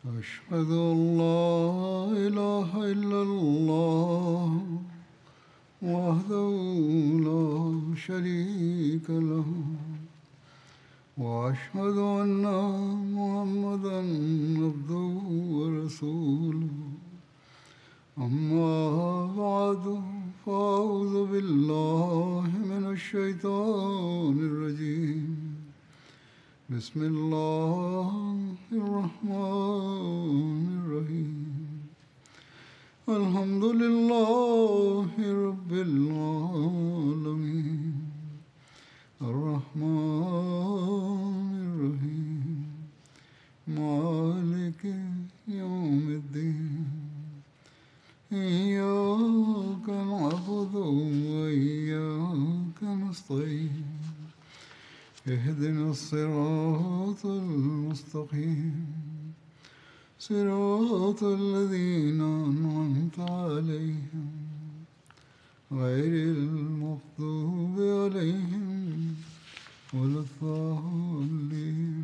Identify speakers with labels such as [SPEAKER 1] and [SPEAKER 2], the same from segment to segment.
[SPEAKER 1] أشهد أن لا إله إلا الله وحده لا شريك له وأشهد أن محمدا عبده ورسوله أما بعد فأعوذ بالله من الشيطان الرجيم بسم الله الرحمن الرحيم الحمد لله رب العالمين الرحمن الرحيم مالك يوم الدين إياك نعبد وإياك نستعين اهدنا الصراط المستقيم صراط الذين أنعمت عليهم غير المغضوب عليهم ولا الضالين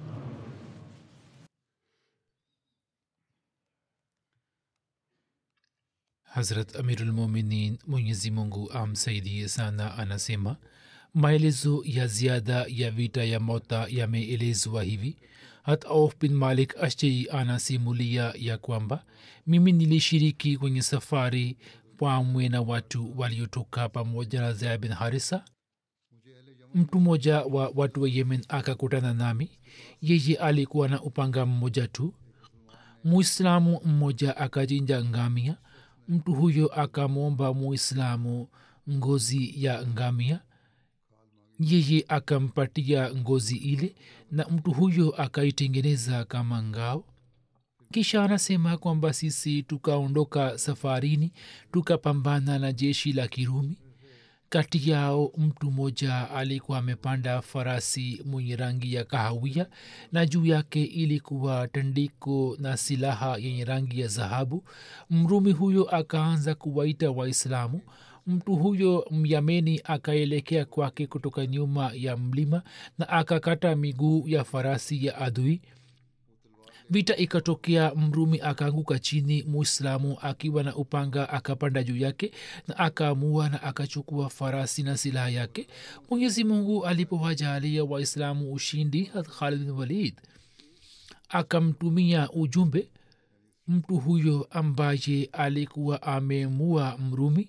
[SPEAKER 2] Hazrat Amirulmuminin Mwenyezi Mungu amsaidie sana anasema maelezo ya ziada ya vita ya mota yameelezwa hivi hat auf bin malik ashjei anasimulia ya kwamba mimi nilishiriki kwenye safari pamwe na watu waliotoka pamoja na zaya bin harisa mtu mmoja wa watu wa yemen akakutana nami yeye alikuwa na upanga mmoja tu muislamu mmoja akachinja ngamia mtu huyo akamwomba muislamu ngozi ya ngamia yeye akampatia ngozi ile na mtu huyo akaitengeneza kama ngao kisha anasema kwamba sisi tukaondoka safarini tukapambana na jeshi la kirumi kati yao mtu mmoja alikuwa amepanda farasi mwenye rangi ya kahawia na juu yake ilikuwa tandiko na silaha yenye rangi ya dhahabu mrumi huyo akaanza kuwaita waislamu mtu huyo myameni akaelekea kwake kutoka nyuma ya mlima na akakata miguu ya farasi ya adui vita ikatokea mrumi akaanguka chini muislamu akiwa na upanga akapanda juu yake na akaamua na akachukua farasi na silaha yake mwenyezi mungu alipowajalia waislamu ushindi khalid bin walid akamtumia ujumbe mtu huyo ambaye alikuwa amemua mrumi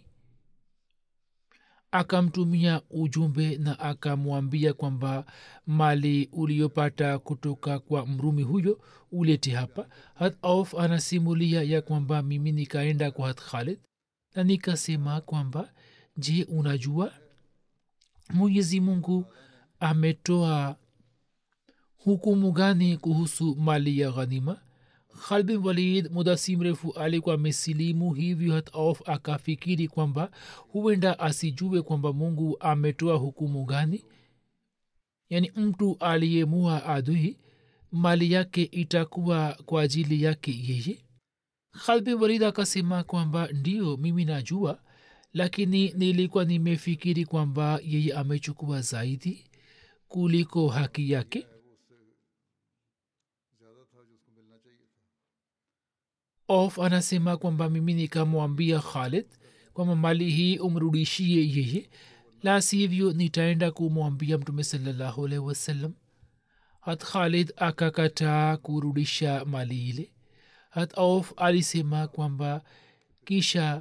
[SPEAKER 2] akamtumia ujumbe na akamwambia kwamba mali uliopata kutoka kwa mrumi huyo ulete hapa hat auf anasimulia ya kwamba mimi nikaenda kwa hat khalid na nikasema kwamba je unajua mwenyezi mungu ametoa hukumu gani kuhusu mali ya ghanima khalid bin walid muda si mrefu alikuwa amesilimu hivyo hat auf akafikiri kwamba huenda asijue kwamba mungu ametoa hukumu gani yaani mtu aliyemua adui mali yake itakuwa kwa ajili yake yeye khalid bin walid akasema kwamba ndio mimi najua lakini nilikuwa nimefikiri kwamba yeye amechukua zaidi kuliko haki yake of anasema kwamba mimi nikamwambia khalid kwamba mali hii umrudishie yeye la sivyo nitaenda kumwambia mtume salallahu alaihi wasallam hat khalid akakataa kurudisha mali ile hat auf alisema kwamba kisha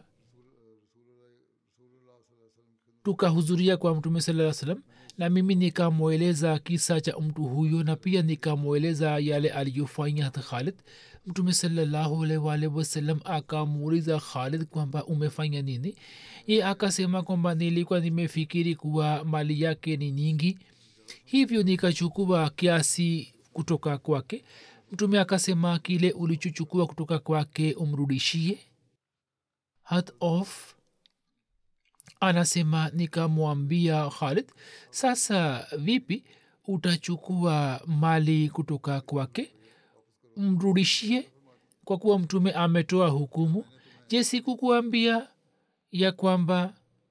[SPEAKER 2] tukahudhuria kwa mtume saa salam na mimi nikamweleza kisa cha mtu huyo na pia nikamweleza yale aliyofanya hata khalid mtume salllahualwalh wasalam akamuuliza khalid kwamba umefanya nini ye akasema kwamba nilikuwa nimefikiri kuwa mali yake ni nyingi hivyo nikachukua kiasi kutoka kwake mtume akasema kile ulichochukua kutoka kwake umrudishie hat of anasema nikamwambia khalid sasa vipi utachukua mali kutoka kwake mrudishie kwa kuwa mtume ametoa hukumu je sikukuambia ya kwamba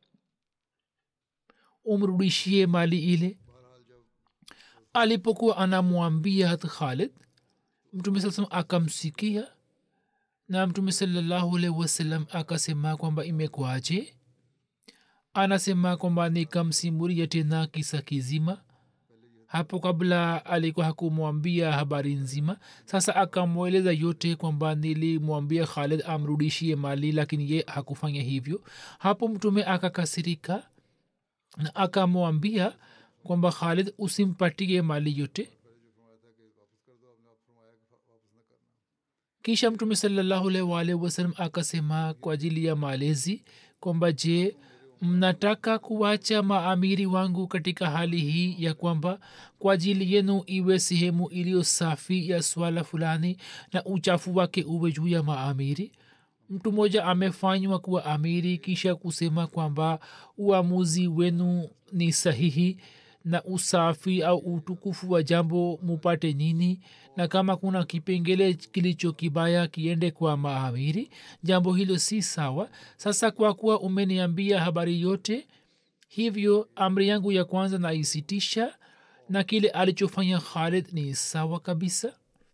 [SPEAKER 2] umrudishie mali ile alipokuwa anamwambia hat khalid mtume saa salam akamsikia na mtume salallahu alaihi wasallam akasema kwamba imekwaje anasema kwamba nikamsimulia tena kisa kizima hapo kabla alikuwa hakumwambia habari nzima sasa akamweleza yote kwamba nilimwambia khalid amrudishie mali lakini ye hakufanya hivyo hapo mtume akakasirika na akamwambia kwamba khalid usimpatie mali yote kisha mtume salallahu alaihi waalihi wasallam akasema kwa ajili ya malezi kwamba je mnataka kuwacha maamiri wangu katika hali hii ya kwamba kwa ajili yenu iwe sehemu iliyo safi ya swala fulani na uchafu wake uwe juu ya maamiri mtu mmoja amefanywa kuwa amiri kisha kusema kwamba uamuzi wenu ni sahihi na usafi au utukufu wa jambo mupate nini na kama kuna kipengele kilicho kibaya kiende kwa maamiri jambo hilo si sawa sasa kwa kuwa umeniambia habari yote hivyo amri yangu ya kwanza naisitisha na kile alichofanya khalid ni sawa kabisa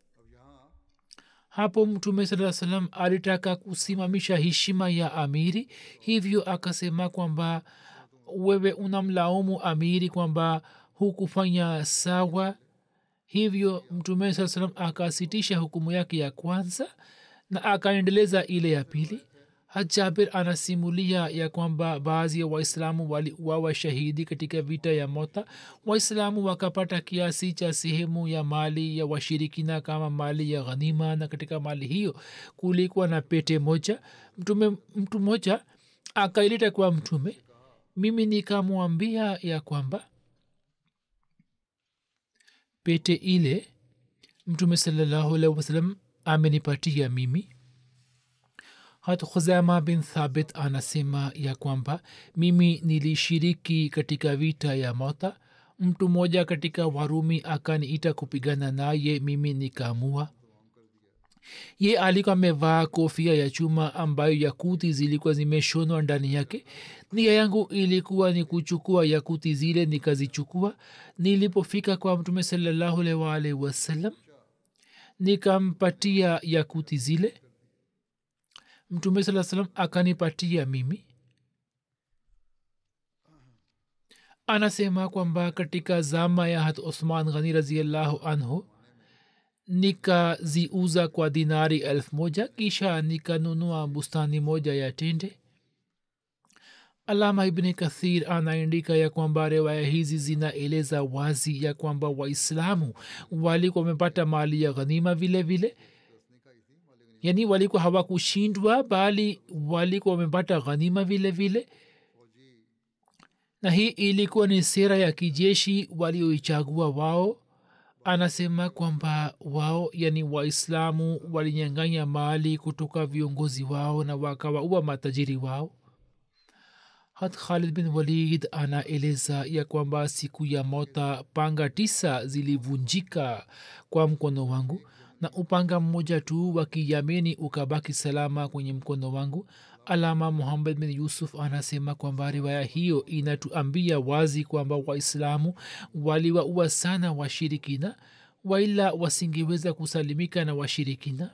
[SPEAKER 2] hapo mtume saa salam alitaka kusimamisha heshima ya amiri hivyo akasema kwamba wewe unamlaumu amiri kwamba hukufanya sawa hivyo mtume saa salam akasitisha hukumu yake ya kwanza na akaendeleza ile ya pili hajabir anasimulia ya kwamba baadhi ya waislamu waliuawa shahidi katika vita ya mota waislamu wakapata kiasi cha sehemu ya mali ya washirikina kama mali ya ghanima na katika mali hiyo kulikuwa na pete moja mtume mtu mmoja akaileta kwa mtume mimi nikamwambia ya kwamba pete ile mtume salallahu alaihi wasallam amenipatia mimi hat khuzama bin thabit anasema ya kwamba mimi nilishiriki katika vita ya mota mtu mmoja katika warumi akaniita kupigana naye mimi nikaamua ye alikuwa amevaa kofia ya chuma ambayo yakuti zilikuwa zimeshonwa ndani yake nia yangu ilikuwa ni kuchukua yakuti zile nikazichukua nilipofika kwa mtume salallahu alaihi waalihi wasallam nikampatia yakuti zile mtume saa salam akanipatia mimi anasema kwamba katika zama ya hat usman ghani raziallahu anhu nikaziuza kwa dinari elfu moja kisha nikanunua bustani moja ya tende alama ibni kathir anaandika ya kwamba riwaya hizi zinaeleza wazi ya kwamba waislamu walikuwa wamepata mali ya ghanima vile vile yaani walikuwa hawakushindwa bali walikuwa wamepata ghanima vile vile na hii ilikuwa ni sera ya kijeshi walioichagua wao anasema kwamba wao yani waislamu walinyanganya mali kutoka viongozi wao na wakawaua matajiri wao hat khalid bin walid anaeleza ya kwamba siku ya mota panga tisa zilivunjika kwa mkono wangu na upanga mmoja tu wa kiyameni ukabaki salama kwenye mkono wangu alama muhammad bin yusuf anasema kwamba riwaya hiyo inatuambia wazi kwamba waislamu waliwaua sana washirikina waila wasingeweza kusalimika na washirikina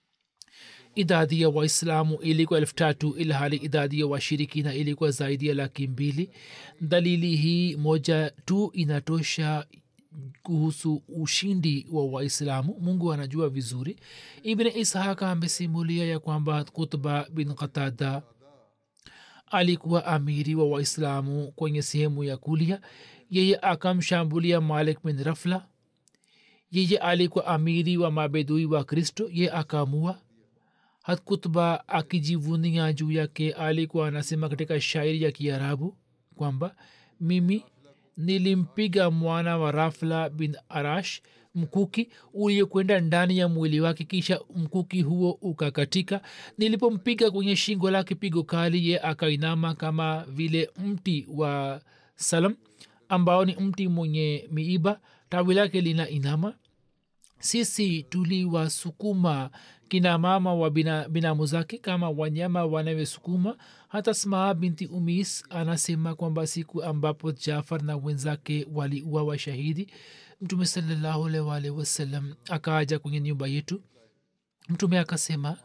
[SPEAKER 2] idadi ya waislamu ilikuwa elfu tatu ilhali idadi ya washirikina ilikuwa zaidi ya laki mbili dalili hii moja tu inatosha kuhusu ushindi wa waislamu mungu anajua vizuri ibn ishaka amesimulia ya kwamba kutba bin qatada alikuwa amiri wa waislamu kwenye sehemu ya kulia yeye akamshambulia malik bin rafla yeye alikuwa amiri wa mabedui wa kristo ye akamua hat kutba akijivunia juu yake alikuwa anasema katika shairi ya kiarabu kwamba mimi nilimpiga mwana wa rafla bin arash mkuki uliokwenda ndani ya mwili wake kisha mkuki huo ukakatika nilipompiga kwenye shingo lake pigo kali ye akainama kama vile mti wa salam ambao ni mti mwenye miiba tawi lake lina inama sisi tuliwasukuma kina mama wa bina, binamu zake kama wanyama wanavyosukuma hata smaa binti umis anasema kwamba siku ambapo jafar na wenzake waliuawa shahidi mtume salallahu alaihi waalihi wasallam akaaja kwenye nyumba yetu mtume akasema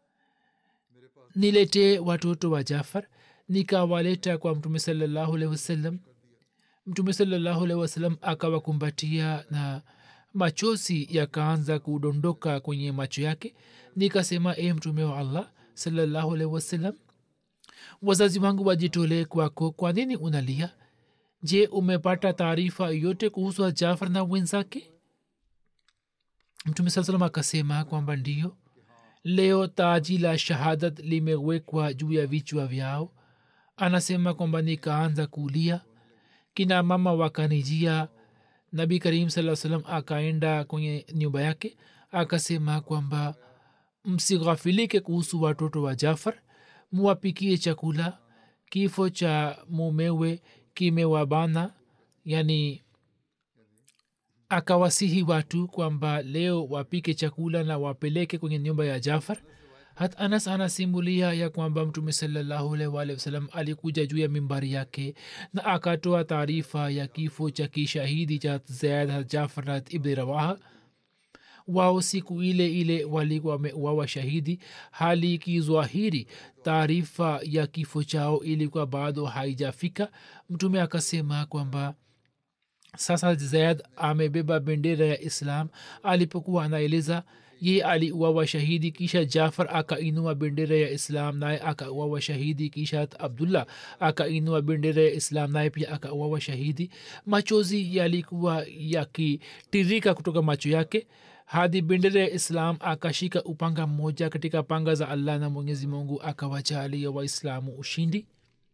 [SPEAKER 2] niletee watoto wa jafar nikawaleta kwa mtume salallahu alaihi wasallam mtume salallahu alaihi wasallam akawakumbatia na machozi yakaanza kudondoka kwenye macho yake nikasema e mtume wa allah salallahu alaihi wasallam wazazi wangu wajitolee kwako kwa nini unalia je umepata taarifa yote kuhusu jafar na wenzake mtume saa salam akasema kwamba ndio leo taji la shahadat limewekwa juu ya vichwa vyao anasema kwamba nikaanza kulia kina mama wakanijia nabi karim saa salam akaenda kwenye nyumba yake akasema kwamba msighafilike kuhusu watoto wa jafar muwapikie chakula kifo cha mumewe kimewabana yani akawasihi watu kwamba leo wapike chakula na wapeleke kwenye nyumba ya jafar hat anas anasimulia ya kwamba mtume salllahualwalhi wasalam alikuja juu ya mimbari yake na akatoa taarifa ya kifo cha kishahidi cha zaid jafar na ibni rawaha wao siku ile ile walikuwa wameuawa shahidi hali ikizwahiri taarifa ya kifo chao ilikuwa bado haijafika mtume akasema kwamba sasa zaid amebeba bendera ya islam alipokuwa anaeleza ye aliuawa shahidi kisha jafar akainua bendera ya islam naye akauawa shahidi kisha abdullah akainua bendera ya islam naye pia akauawa shahidi machozi yalikuwa yakitirika kutoka macho yake hadi bendera ya islam akashika upanga mmoja katika panga za allah na mwenyezi mungu akawajalia waislamu ushindi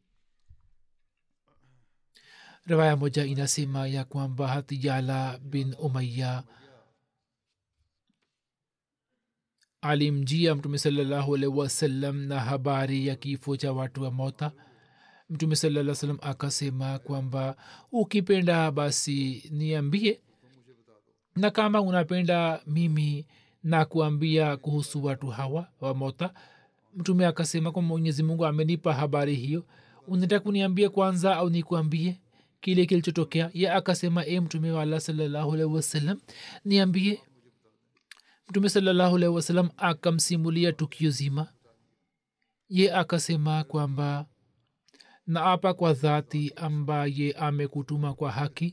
[SPEAKER 2] riwaya moja inasema ya kwamba hatijala bin umaya alimjia mtume salallahu alaihi wasallam na habari ya kifo cha watu wa mota mtume salaa salam akasema kwamba ukipenda basi niambie na kama unapenda mimi na kuambia kuhusu watu hawa wa mota mtume akasema kwa mwenyezi mungu amenipa habari hiyo unataka kuniambia kwanza au nikuambie kile kilichotokea ye akasema e mtume wa allah salallahu alaihi wasallam niambie mtume salallahu alaihi wasallam akamsimulia tukio zima ye akasema kwamba naapa kwa dhati ambaye amekutuma kwa haki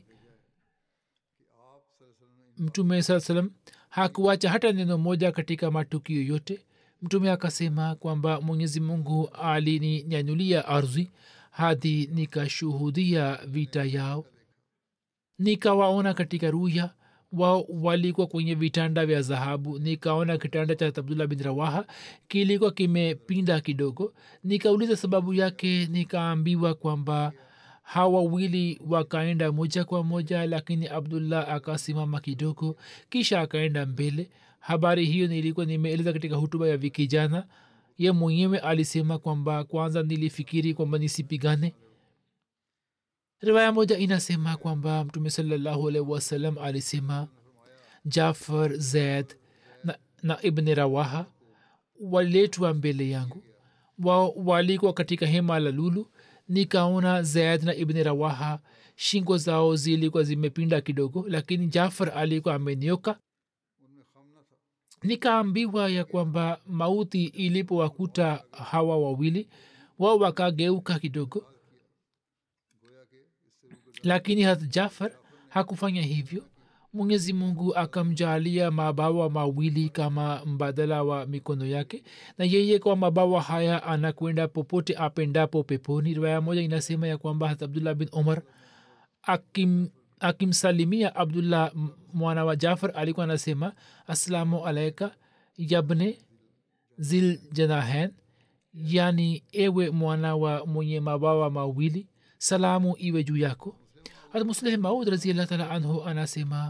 [SPEAKER 2] mtume saa salam hakuwacha hata neno moja katika matukio yote mtume akasema kwamba mwenyezi mungu alininyanyulia ardhi hadi nikashuhudia vita yao nikawaona katika ruya wao walikuwa kwenye vitanda vya dhahabu nikaona kitanda cha abdullah bin rawaha kilikuwa kimepinda kidogo nikauliza sababu yake nikaambiwa kwamba hawa wawili wakaenda moja kwa moja lakini abdullah akasimama kidogo kisha akaenda mbele habari hiyo nilikuwa nimeeleza katika hutuba ya wiki jana ye mwenyewe alisema kwamba kwanza nilifikiri kwamba nisipigane riwaya moja inasema kwamba mtume salallahu alaihi wasallam alisema jafar zaid na, na ibni rawaha waliletwa mbele yangu wao walikuwa katika hema la lulu nikaona zaid na ibni rawaha shingo zao zilikuwa zimepinda kidogo lakini jafar alikuwa amenioka nikaambiwa ya kwamba mauti ilipowakuta hawa wawili wao wakageuka kidogo lakini hat jafar hakufanya hivyo mwenyezi mungu akamjalia mabawa mawili kama mbadala wa mikono yake na yeye kwa mabawa haya anakwenda popote apendapo peponi riwaya moja inasema ya kwamba hat abdullah bin umar akim akimsalimia abdullah mwana wa jafar alikuwa anasema assalamu alaika yabne zil janahen yani ewe mwana wa mwenye mabawa mawili salamu iwe juu yako hat musleh maud raziallah taala anhu anasema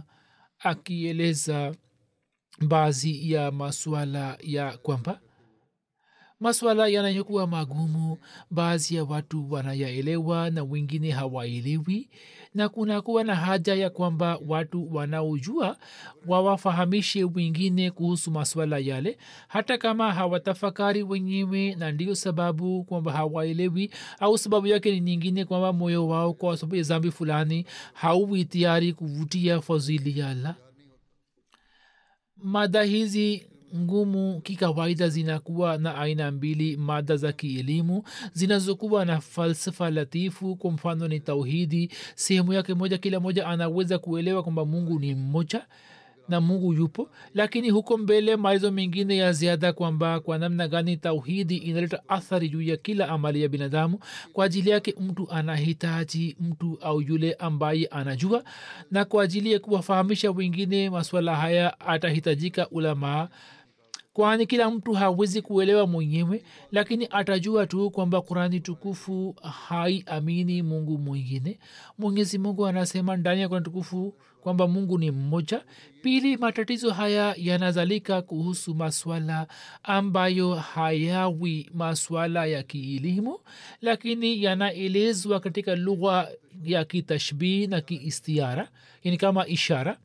[SPEAKER 2] akieleza baadhi ya masuala ya kwamba maswala yanayokuwa magumu baadhi ya watu wanayaelewa na wengine hawaelewi na kunakuwa na haja ya kwamba watu wanaojua wawafahamishe wengine kuhusu maswala yale hata kama hawatafakari wenyewe na ndiyo sababu kwamba hawaelewi au sababu yake ni nyingine kwamba moyo wao kwa sababu ya zambi fulani hauwi tayari kuvutia fadhili ya allah mada hizi ngumu kikawaida zinakuwa na aina mbili mada za kielimu zinazokuwa na falsafa latifu kwa mfano ni tauhidi sehemu yake moja kila moja anaweza kuelewa kwamba mungu ni mmoja na mungu yupo lakini huko mbele maelezo mengine ya ziada kwamba kwa namna gani tauhidi inaleta athari juu ya kila amali ya binadamu kwa ajili yake mtu anahitaji mtu au yule ambaye anajua na kwa ajili ya kuwafahamisha wengine maswala haya atahitajika ulamaa kwani kila mtu hawezi kuelewa mwenyewe lakini atajua tu kwamba kurani tukufu haiamini mungu mwingine mwenyezi mungu anasema ndani ya kurani tukufu kwamba mungu ni mmoja pili matatizo haya yanazalika kuhusu maswala ambayo hayawi maswala ya kielimu lakini yanaelezwa katika lugha ya kitashbii na kiistiara yani kama ishara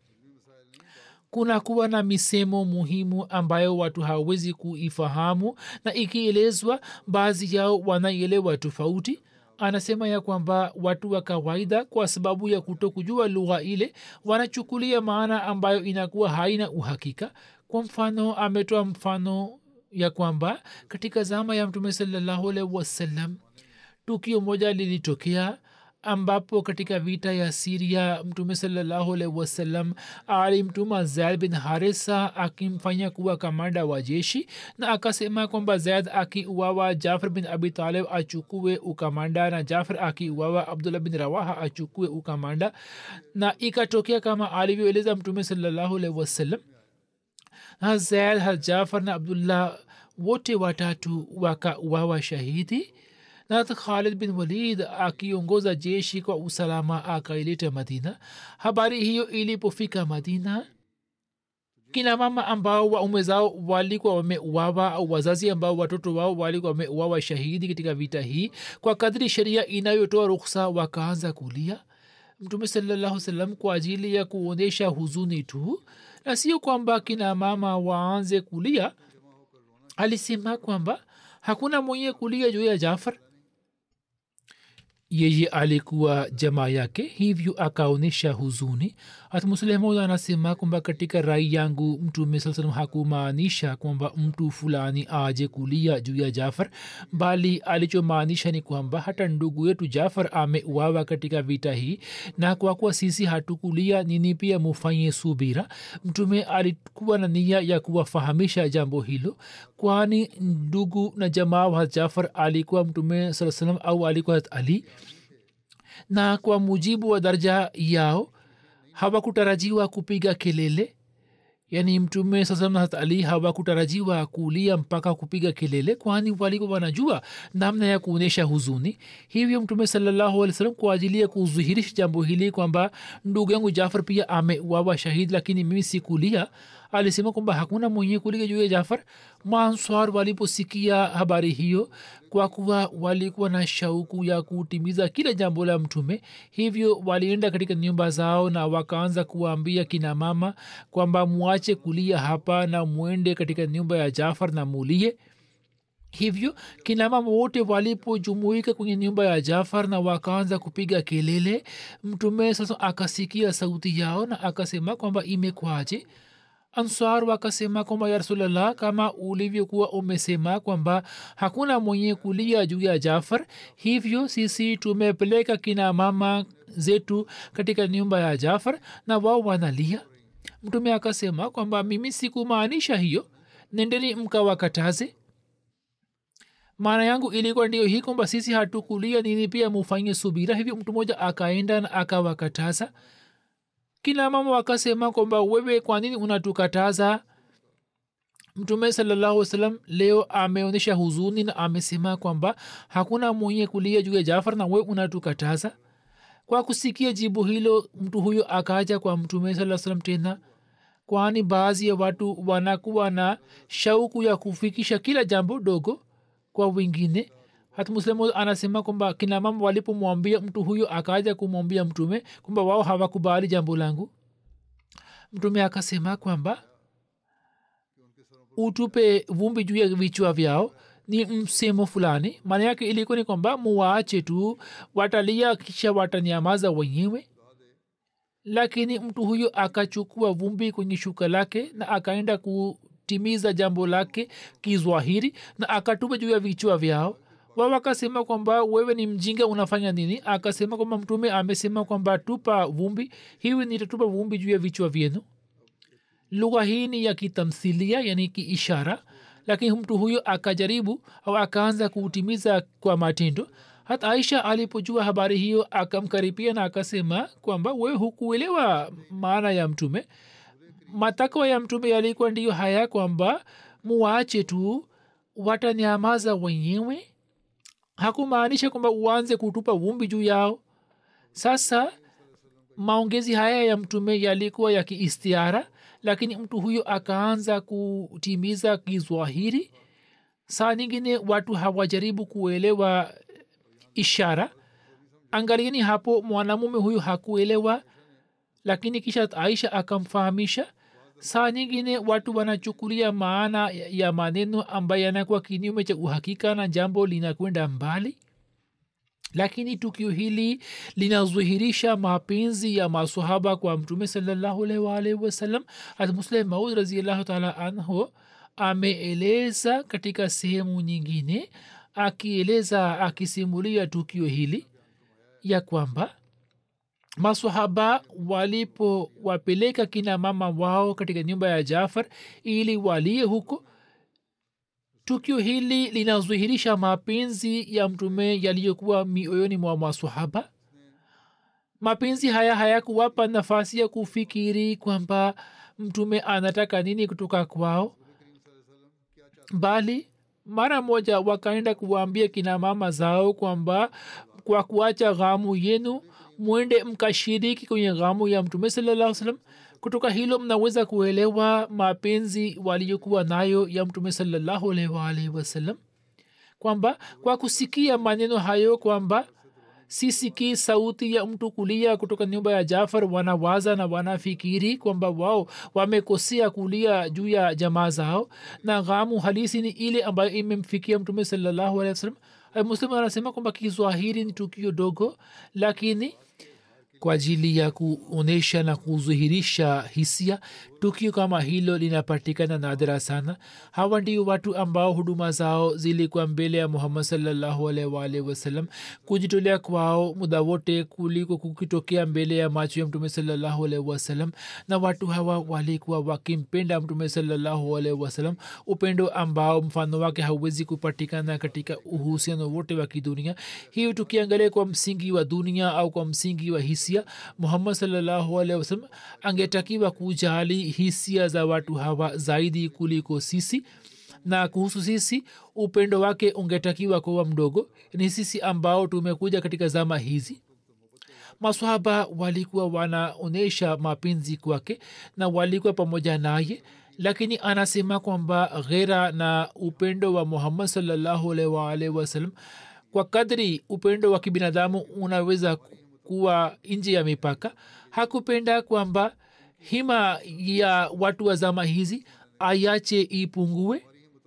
[SPEAKER 2] kuna kuwa na misemo muhimu ambayo watu hawawezi kuifahamu na ikielezwa baadhi yao wanaielewa tofauti anasema ya kwamba watu wa kawaida kwa sababu ya kuto kujua lugha ile wanachukulia maana ambayo inakuwa haina uhakika kwa mfano ametoa mfano ya kwamba katika zama ya mtume salallahu alaihi wasallam tukio moja lilitokea ambapo katika vita ya siria mtume salallahu alaihi wasallam alimtuma zaid bin harisa akimfanya kuwa kamanda wa jeshi na akasema kwamba zaid akiuawa jafar bin abi talib achukue ukamanda na jafar akiuawa abdullah bin rawaha achukue ukamanda na ikatokea kama alivyoeleza mtume salallahu alaihi wasallam na zaid ha jafar na abdullah wote watatu wakauawa shahidi na khalid bin walid akiongoza jeshi kwa usalama akaileta madina habari hiyo ilipofika madina kina mama ambao waume zao walikuwa wameuawa au wazazi ambao watoto wao walikuwa wameuawa shahidi katika vita hii kwa kadri sheria inayotoa ruksa wakaanza kulia mtume salallahu salam kwa ajili ya kuonyesha huzuni tu na sio kwamba kina mama waanze kulia alisema kwamba hakuna mwenye kulia juu ya jafar yeye alikuwa jamaa yake hivyo akaonyesha huzuni hata muslehmod anasema kwamba katika rai yangu mtume saa salam hakumaanisha kwamba mtu fulani aje kulia juu ya jafar bali alichomaanisha ni kwamba hata ndugu yetu jafar ameuawa katika vita hii na kwa kuwa sisi hatukulia nini pia mufanye subira mtume alikuwa na nia ya kuwafahamisha jambo hilo kwani ndugu na jamaa wa jafar alikuwa mtume saa salam au alikuwa ali na kwa mujibu wa daraja yao hawakutarajiwa kupiga kelele yaani mtume sasamat ali hawakutarajiwa kulia mpaka kupiga kelele kwani walikuwa wanajua namna ya kuonyesha huzuni hivyo mtume salallahu alih salam kwa ajili ya kudhihirisha jambo hili kwamba ndugu yangu jafar pia ameuawa shahidi lakini mimi sikulia alisema kwamba hakuna mwenye kulia juu ya jafar manswar waliposikia habari hiyo kwa kuwa walikuwa na shauku ya kutimiza kila jambo la mtume hivyo walienda katika nyumba zao na wakaanza kuwaambia kina mama kwamba mwache kulia hapa na mwende katika nyumba ya jafar na mulie hivyo kinamama wote walipojumuika kwenye nyumba ya jafar na wakaanza kupiga kelele mtume sasa akasikia sauti yao na akasema kwamba imekwaje answar wakasema kwamba ya rasulllah kama ulivyokuwa umesema kwamba hakuna mwenye kulia juu ya jafar hivyo sisi tumepeleka kina mama zetu katika nyumba ya jafar na wao wanalia mtume akasema kwamba mimi sikumaanisha hiyo nendeni mkawakataze maana yangu ilikuwa ndio hii kwamba sisi hatukulia nini pia mufanye subira hivyo mtu mmoja akaenda na akawakataza kila mama wakasema kwamba wewe kwa nini unatukataza mtume salallahu wasalam leo ameonyesha huzuni na amesema kwamba hakuna mwenye kulia juu ya jafar na wewe unatukataza kwa kusikia jibu hilo mtu huyo akaja kwa mtume saa salam tena kwani baadhi ya watu wanakuwa na shauku ya kufikisha kila jambo dogo kwa wengine hata muslimu anasema kwamba kina mama walipomwambia mtu huyo akaja kumwambia mtume kwamba wao hawakubali jambo langu mtume akasema kwamba utupe vumbi juu ya vichwa vyao ni msemo fulani maana yake ilikuwa ni kwamba muwaache tu watalia kisha watanyamaza wenyewe lakini mtu huyo akachukua vumbi kwenye shuka lake na akaenda kutimiza jambo lake kizwahiri na akatupa juu ya vichwa vyao wao akasema kwamba wewe ni mjinga unafanya nini akasema kwamba mtume amesema kwamba tupa vumbi hivi nitatupa vumbi juu ya vichwa vyenu lugha hii ni ya kitamthilia yani kiishara lakini mtu huyo akajaribu au akaanza kuutimiza kwa matendo hata aisha alipojua habari hiyo akamkaribia na akasema kwamba wewe hukuelewa maana ya mtume matakwa ya mtume yalikuwa ndiyo haya kwamba muwache tu watanyamaza wenyewe hakumaanisha kwamba uanze kutupa vumbi juu yao sasa maongezi haya ya mtume yalikuwa ya kiistiara lakini mtu huyo akaanza kutimiza kizwahiri saa nyingine watu hawajaribu kuelewa ishara angalieni hapo mwanamume huyu hakuelewa lakini kisha aisha akamfahamisha saa nyingine watu wanachukulia maana ya maneno ambayo yanakuwa kinyume cha uhakika na jambo linakwenda mbali lakini tukio hili linadhihirisha mapenzi ya masahaba kwa mtume salllahualwalhi wasallam hatmuslim maud raziallahu taala anhu ameeleza katika sehemu nyingine akieleza akisimulia tukio hili ya kwamba masahaba walipowapeleka kina mama wao katika nyumba ya jafar ili walie huko tukio hili linadhihirisha mapenzi ya mtume yaliyokuwa mioyoni mwa masahaba mapenzi haya hayakuwapa nafasi ya kufikiri kwamba mtume anataka nini kutoka kwao bali mara moja wakaenda kuwaambia kina mama zao kwamba kwa kuacha ghamu yenu mwende mkashiriki kwenye ghamu ya mtume salaa salam kutoka hilo mnaweza kuelewa mapenzi waliyokuwa nayo ya mtume salallahu alwalhi wasallam kwamba kwa kusikia maneno hayo kwamba sisikii sauti ya mtu kulia kutoka nyumba ya jafar wanawaza na wanafikiri kwamba wao wamekosea kulia juu ya jamaa zao na ghamu halisi ni ile ambayo imemfikia mtume salallahu alehi wasallam muslim anasema kwamba kiswahili ni tukio dogo lakini kwa ajili ya kuonyesha na kudhihirisha hisia tukio kama hilo linapatikana nadra sana hawa ndio watu ambao huduma zao zilikuwa mbele ya muhammad salllahualwalhi wasallam kujitolea kwao muda wote kuliko kukitokea mbele ya macho ya mtume salllahualhi wasallam na watu hawa walikuwa wakimpenda mtume salllahualhi wasallam upendo ambao mfano wake hauwezi kupatikana katika uhusiano wote wa kidunia hiyo tukiangalia kwa msingi wa dunia au kwa msingi wa hisia muhammad salllahualhi wasallam angetakiwa kujali hisia za watu hawa zaidi kuliko sisi na kuhusu sisi upendo wake ungetakiwa kuwa mdogo ni sisi ambao tumekuja katika zama hizi maswahaba walikuwa wanaonyesha mapenzi kwake na walikuwa pamoja naye lakini anasema kwamba ghera na upendo wa muhammad salllahualwalhi wasallam kwa kadri upendo wa kibinadamu unaweza kuwa nje ya mipaka hakupenda kwamba hima ya watu wa zama hizi ayache ipungue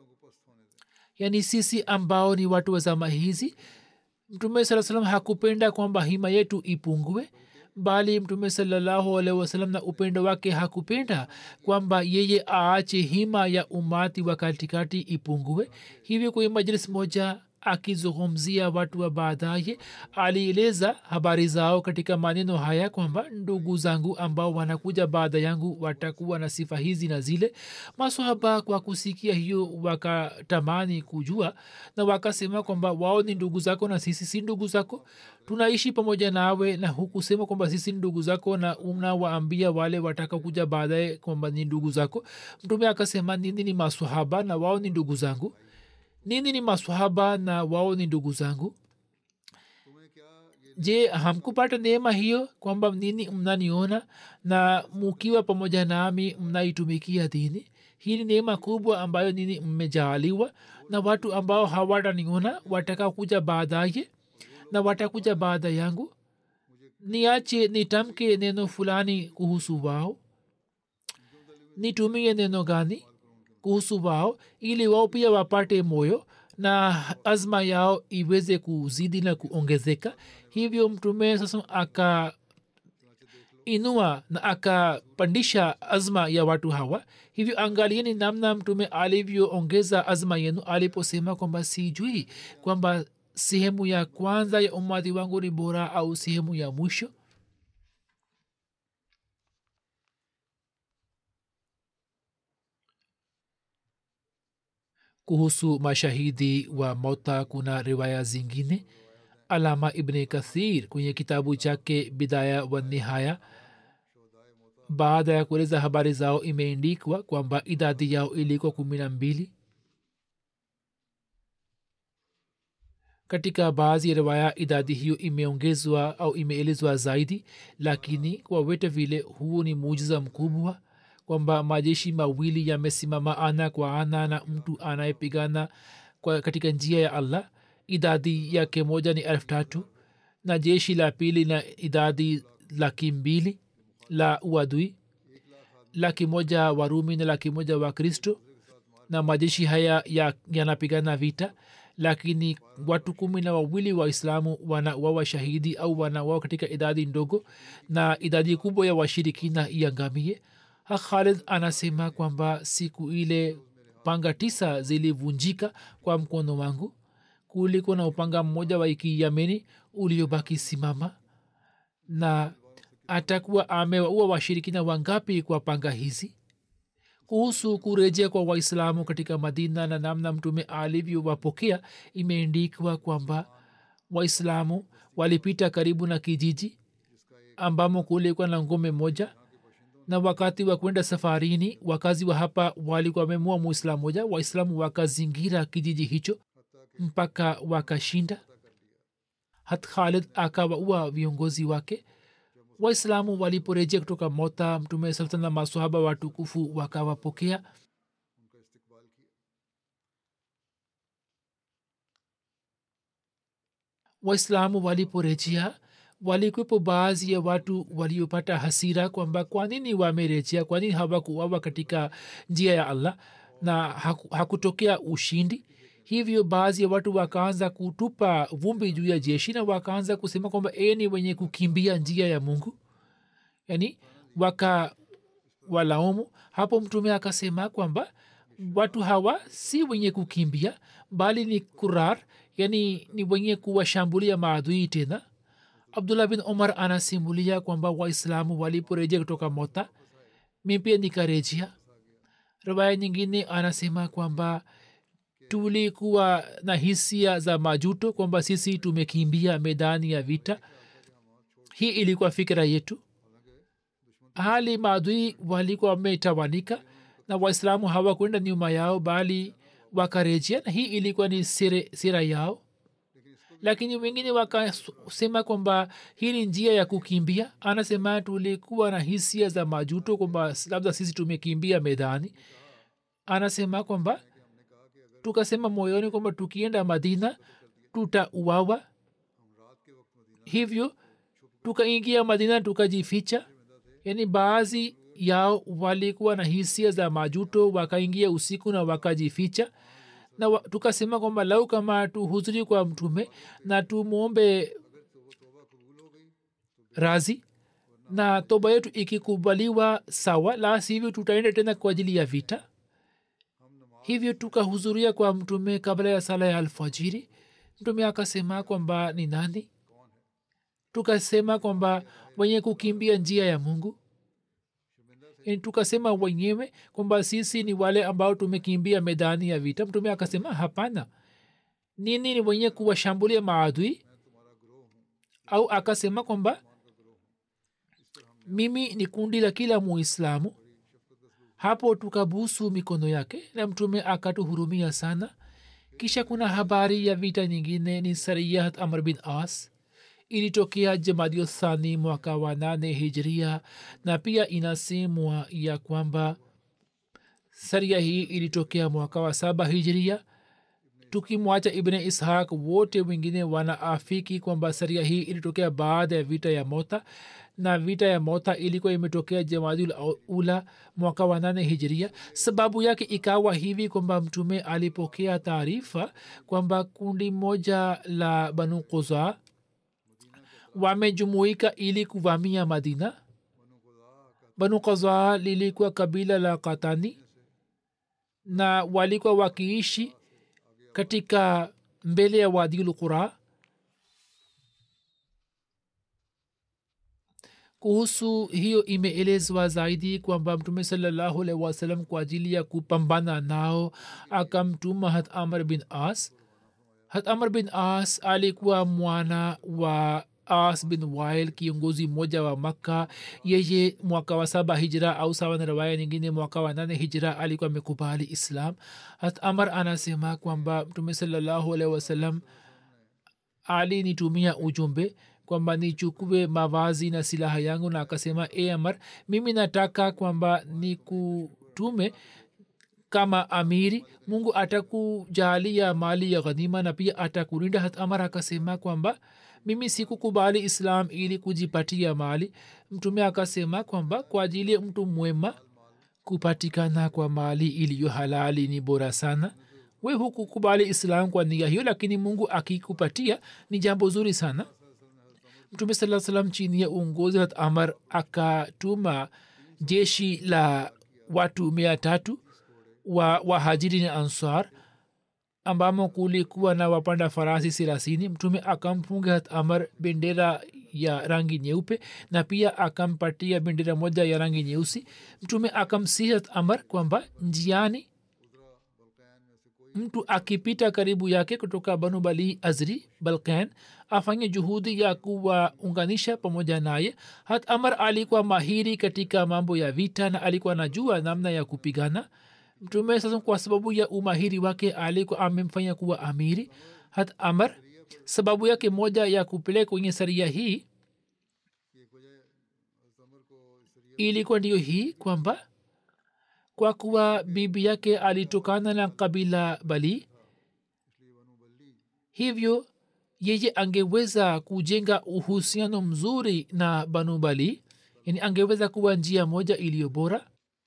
[SPEAKER 2] yaani sisi ambao ni watu wa zama hizi mtume saa salam hakupenda kwamba hima yetu ipungue bali mtume salallahu alaihi wasalam na upendo wake hakupenda kwamba yeye aache hima ya umati wa katikati ipungue hivyo kwenye majlis moja akizungumzia watu wa baadaye alieleza habari zao katika maneno haya kwamba ndugu zangu ambao wanakuja baada yangu watakuwa na sifa hizi na zile maswahaba kwa kusikia hiyo wakatamani kujua na wakasema kwamba wao ni ndugu zako na sisi si ndugu zako tunaishi pamoja nawe na hukusema kwamba sisi ni ndugu zako na unawaambia wale watakakuja baadaye kwamba ni ndugu zako mtume akasema nini ni maswahaba na wao ni ndugu zangu nini ni maswahaba na wao ni ndugu zangu je hamkupata neema hiyo kwamba nini mnaniona na mukiwa pamoja nami mnaitumikia dini hii ni neema kubwa ambayo nini mmejaaliwa na watu ambao hawataniona wataka kuja baadaye na watakuja baada yangu niache nitamke neno fulani kuhusu wao nitumie neno gani kuhusu wao ili wao pia wapate moyo na azma yao iweze kuzidi na kuongezeka hivyo mtume sasa aka inua na akapandisha azma ya watu hawa hivyo angalieni namna mtume alivyoongeza azma yenu aliposema kwamba sijui kwamba sehemu ya kwanza ya umati wangu ni bora au sehemu ya mwisho kuhusu mashahidi wa mauta kuna riwaya zingine alama ibni kathir kwenye kitabu chake bidaya wa nihaya baada ya kueleza habari zao imeendikwa kwamba idadi yao ilikuwa kumi na mbili katika baadhi ya riwaya idadi hiyo imeongezwa au imeelezwa zaidi lakini kwa vyote vile huo ni muujiza mkubwa kwamba majeshi mawili yamesimama ana kwa ana na mtu anayepigana katika njia ya allah idadi yake moja ni elfu tatu na jeshi la pili na idadi laki mbili la uadui laki moja warumi na laki moja wa kristo na majeshi haya yanapigana ya vita lakini watu kumi na wawili waislamu wanawawa shahidi au wanawawa katika idadi ndogo na idadi kubwa ya washirikina iangamie ha khalid anasema kwamba siku ile panga tisa zilivunjika kwa mkono wangu kuliko na upanga mmoja wa ikiyameni uliobaki simama na atakuwa amewaua washirikina wangapi kwa panga hizi kuhusu kurejea kwa waislamu katika madina na namna mtume alivyowapokea imeendikwa kwamba waislamu walipita karibu na kijiji ambamo kulikuwa na ngome moja na wakati wa kwenda safarini wakazi wa hapa walikuwa wamemua muislamu moja waislamu wakazingira kijiji hicho mpaka wakashinda hat khalid akawaua viongozi wake waislamu waliporejea kutoka mota mtume saa na masahaba watukufu wakawapokea waislamu waliporejea walikwepo baadhi ya watu waliopata hasira kwamba kwa nini wamerejea kwa nini hawakuwawa katika njia ya allah na haku, hakutokea ushindi hivyo baadhi ya watu wakaanza kutupa vumbi juu ya jeshi na wakaanza kusema kwamba eni wenye kukimbia njia ya mungu yani waka walaumu hapo mtume akasema kwamba watu hawa si wenye kukimbia bali ni kurar yani ni wenye kuwashambulia maadui tena abdullah bin umar anasimulia kwamba waislamu waliporejea kutoka mota mi pia nikarejea riwaya nyingine anasema kwamba tulikuwa na hisia za majuto kwamba sisi tumekimbia medani ya vita hii ilikuwa fikira yetu hali maadui walikuwa wametawanika na waislamu hawakwenda nyuma yao bali wakarejea na hii ilikuwa ni sire, sira yao lakini wengine wakasema kwamba hii ni njia ya kukimbia anasema tulikuwa na hisia za majuto kwamba labda sisi tumekimbia medani anasema kwamba tukasema moyoni kwamba tukienda madina tutauawa hivyo tukaingia madina tukajificha yaani baadhi yao walikuwa na hisia za majuto wakaingia usiku na wakajificha na wa, tukasema kwamba lau kama tuhuzuri kwa mtume na tumwombe razi na toba yetu ikikubaliwa sawa la sivyo tutaenda tena kwa ajili ya vita hivyo tukahudhuria kwa mtume kabla ya sala ya alfajiri mtume akasema kwamba ni nani tukasema kwamba wenye kukimbia njia ya mungu yani tukasema wenyewe kwamba sisi ni wale ambao tumekimbia medani ya vita mtume akasema hapana nini ni wenye kuwashambulia maadui au akasema kwamba mimi ni kundi la kila muislamu hapo tukabusu mikono yake na mtume akatuhurumia sana kisha kuna habari ya vita nyingine ni sariyat amr bin as ilitokea jamadio thani mwaka wa nane hijria na pia inasemwa ya kwamba saria hii ilitokea mwaka wa saba hijiria tukimwacha ibne ishaq wote wengine wanaafiki kwamba saria hii ilitokea baada ya vita ya mota na vita ya mota ilikuwa imetokea jamadul ula mwaka wa nane hijiria sababu yake ikawa hivi kwamba mtume alipokea taarifa kwamba kundi moja la banu kuza wamejumuika ili kuvamia madina banu kaza lilikuwa kabila la katani na walikuwa wakiishi katika mbele ya wadiul qura kuhusu hiyo imeelezwa zaidi kwamba mtume salallahu alaihi wasallam kwa ajili ya kupambana nao akamtuma hat amr bin as hat amr bin as alikuwa mwana wa as bin wail kiongozi mmoja wa makka yeye mwaka wa saba hijra au sawa na rawaya nyingine mwaka wa nane hijra alikuwa amekubali islam hat amar anasema kwamba mtume salallahu alaihi wasallam alinitumia ujumbe kwamba nichukue mavazi na silaha yangu na akasema e amar mimi nataka kwamba nikutume kama amiri mungu atakujalia mali ya ghanima na pia atakulinda hat amar akasema kwamba mimi sikukubali islam ili kujipatia mali mtume akasema kwamba kwa ajili ya mtu mwema kupatikana kwa mali iliyo halali ni bora sana we hukukubali islam kwa nia hiyo lakini mungu akikupatia ni jambo zuri sana mtume saa salam chini ya uongozi hat amar akatuma jeshi la watu mia tatu wa wahajiri na ansar ambamo kulikuwa na wapanda farasi thelathini mtume akamfunga hat amar bendera ya rangi nyeupe na pia akampatia bendera moja ya rangi nyeusi mtume akamsihi hat amar kwamba njiani mtu akipita karibu yake kutoka banu bali azri balkan afanye juhudi ya kuwaunganisha pamoja naye hat amar alikuwa mahiri katika mambo ya vita na alikuwa najua namna ya kupigana mtume sasa kwa sababu ya umahiri wake alikuwa amemfanya kuwa amiri hat amar sababu yake moja ya kupeleka kwenye saria hii ilikuwa ndiyo hii kwamba kwa kuwa bibi yake alitokana na kabila bali hivyo yeye angeweza kujenga uhusiano mzuri na banu bali yani angeweza kuwa njia moja iliyo bora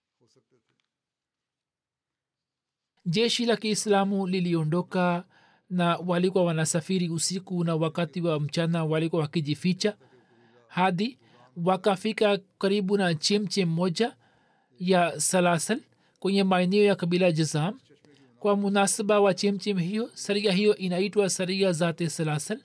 [SPEAKER 2] jeshi la kiislamu liliondoka na walikuwa wanasafiri usiku na wakati wa mchana walikuwa wakijificha hadi wakafika karibu na chemchem moja ya salasal kwenye maeneo ya kabila jazam kwa munasaba wa chemchem hiyo saria hiyo inaitwa saria zate salasal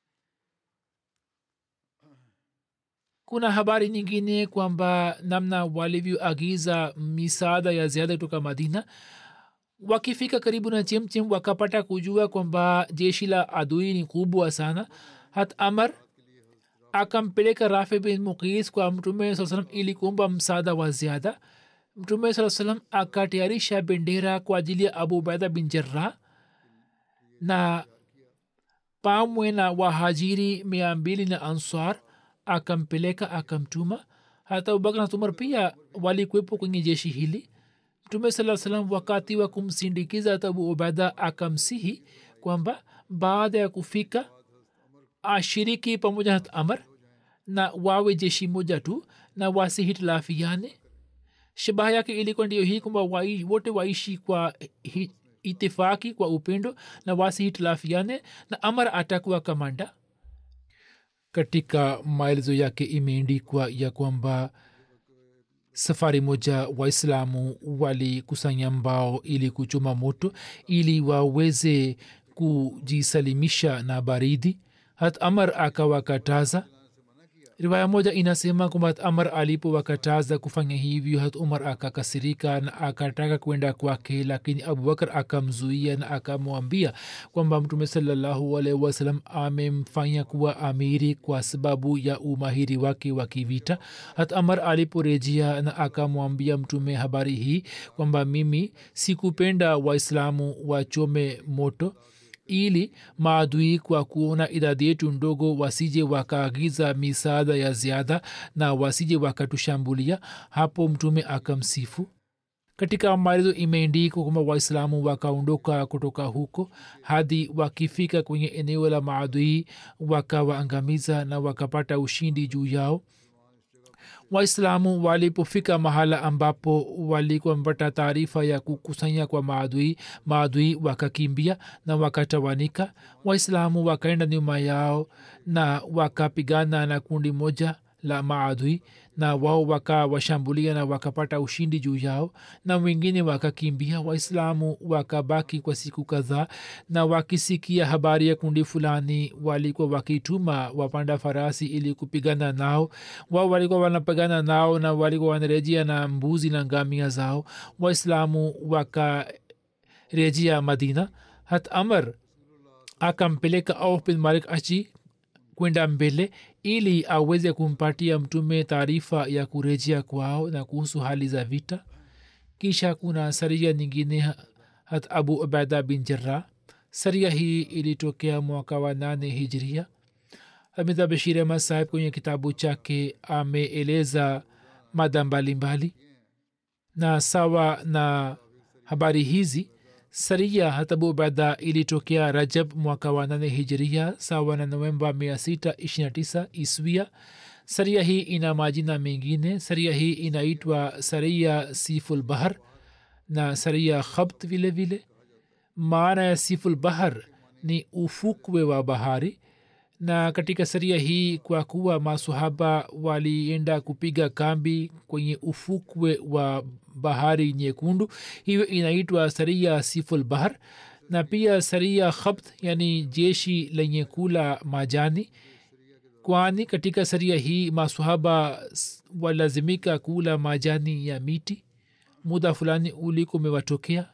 [SPEAKER 2] kuna habari nyingine kwamba namna walivyoagiza misaada ya ziada kutoka madina wakifika karibu na chemchem wakapata kujua kwamba jeshi la adui ni kubwa sana hat amar akampeleka rafi bin muqis kwa mtume saa salam ili kuomba msaada wa ziada mtume saa salam akatayarisha bendera kwa ajili ya abu baida bin jarrah na pamwe na wahajiri mia mbili na ansar akampeleka akamtuma hata abubakar na umar pia walikuwepo kwenye jeshi hili mtume saa salam wakati wa kumsindikiza hata abu ubaida akamsihi kwamba baada ya kufika ashiriki pamoja na amar na wawe jeshi moja tu na wasihitilafiane shabaha yake ilikuwa ndiyo hii kwamba wai, wote waishi kwa hi, itifaki kwa upendo na wasihitilafiane na amar atakuwa kamanda katika maelezo yake imeendikwa ya kwamba safari moja waislamu walikusanya mbao ili kuchoma moto ili waweze kujisalimisha na baridi hat amar akawakataza riwaya moja inasema kwamba hat amar alipowakataza kufanya hivyo hat umar akakasirika na akataka kwenda kwake lakini abubakar akamzuia na akamwambia kwamba mtume salallahu alaihi wasalam amemfanya kuwa amiri kwa sababu ya umahiri wake wa kivita hat amar aliporejea na akamwambia mtume habari hii kwamba mimi sikupenda waislamu wachome moto ili maadui kwa kuona idadi yetu ndogo wasije wakaagiza misaada ya ziada na wasije wakatushambulia hapo mtume akamsifu katika maelezo imeendikwa kwamba waislamu wakaondoka kutoka huko hadi wakifika kwenye eneo la maadui wakawaangamiza na wakapata ushindi juu yao waislamu walipofika mahala ambapo walikuwa wamepata taarifa ya kukusanya kwa maadui maadui wakakimbia na wakatawanika waislamu wakaenda nyuma yao na wakapigana na kundi moja la maadui na wao wakawashambulia na wakapata ushindi juu yao na wengine wakakimbia waislamu wakabaki kwa siku kadhaa na wakisikia habari ya kundi fulani walikuwa wakituma wapanda farasi ili kupigana nao wao walikuwa wanapigana nao na walikuwa wanarejea na mbuzi na ngamia zao waislamu wakarejea madina hat amr akampeleka auf bin malik achi kwenda mbele ili aweze kumpatia mtume taarifa ya kurejea kwao na kuhusu hali za vita kisha kuna saria nyingine hat abu ubaida bin jarah saria hii ilitokea mwaka wa nane hijria hamidha bashir ahmad sahib kwenye kitabu chake ameeleza mada mbalimbali na sawa na habari hizi saria hatabu ubada ilitokea rajab mwaka wa nane hijiria sawa na novemba 629 iswia saria hii ina majina mengine saria hii inaitwa saria siful bahar na saria khabt vile vile maana ya siful bahar ni ufukwe wa bahari na katika saria hii kwa kuwa masahaba walienda kupiga kambi kwenye ufukwe wa bahari nyekundu hiyo inaitwa saria siful bahar na pia saria khabt yani jeshi lenye kula majani kwani katika saria hii masahaba walazimika kula majani ya miti muda fulani uliko umewatokea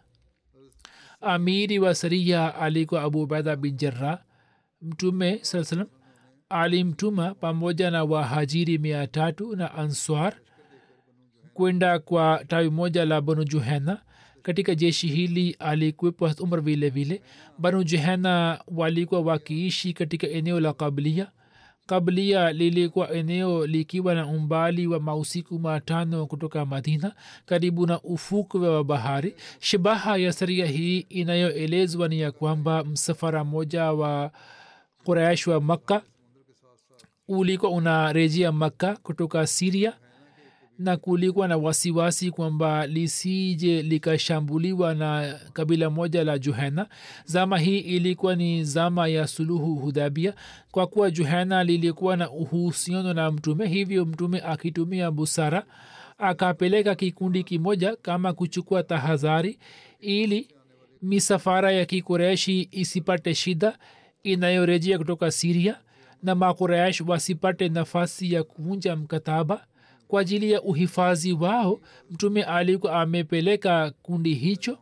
[SPEAKER 2] amiri wa saria alikuwa abu ubaida bin jarrah mtume saa salam alimtuma pamoja na wahajiri mia tatu na answar kwenda kwa tawi moja la banu juhena katika jeshi hili alikuwepo umar vile vile banu juhena walikuwa wakiishi katika eneo la kablia kablia lilikuwa eneo likiwa na umbali wa mausiku matano kutoka madina karibu na ufukwe wa bahari shabaha ya saria hii inayoelezwa ni ya kwamba msafara moja wa quraish wa makka ulikuwa unarejea makka kutoka siria na kulikuwa na wasiwasi kwamba lisije likashambuliwa na kabila moja la juhena zama hii ilikuwa ni zama ya suluhu hudabia kwa kuwa juhena lilikuwa na uhusiano na mtume hivyo mtume akitumia busara akapeleka kikundi kimoja kama kuchukua tahadhari ili misafara ya kikureshi isipate shida inayorejea kutoka siria na makuresh wasipate nafasi ya kuvunja mkataba kwa ajili ya uhifadhi wao mtume alikuwa amepeleka kundi hicho